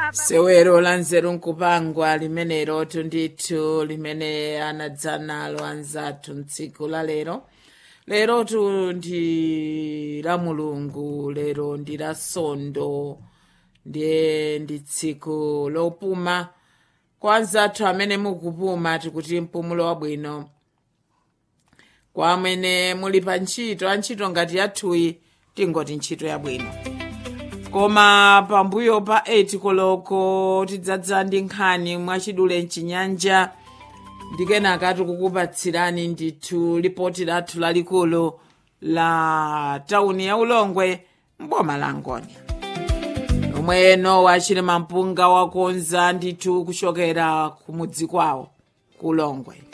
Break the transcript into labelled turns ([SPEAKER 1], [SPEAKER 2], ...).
[SPEAKER 1] sewero la nzeru nkupangwa limenerotu ndithu limene anadzanalo anzathu mtsiku la lero lerotu ndi la mulungu lero ndi la sondo ndiye ndi tsiku lopuma kwa anzathu amene mukupuma tikuti mpumulo wabwino kwa amene muli pa ntchito antchito ngati yathuyi tingoti ntchito yabwino koma pambuyo pa 8 koloko tidzadza ndi nkhani mwachidule mchinyanja ndikenaka tikukupatsirani ndithu lipoti lathu lalikulu la tauni ya ulongwe mboma la ngoni omwe nowa achili mampunga wakonza ndithu kuchokera kumudzi kwawo ku ulongwe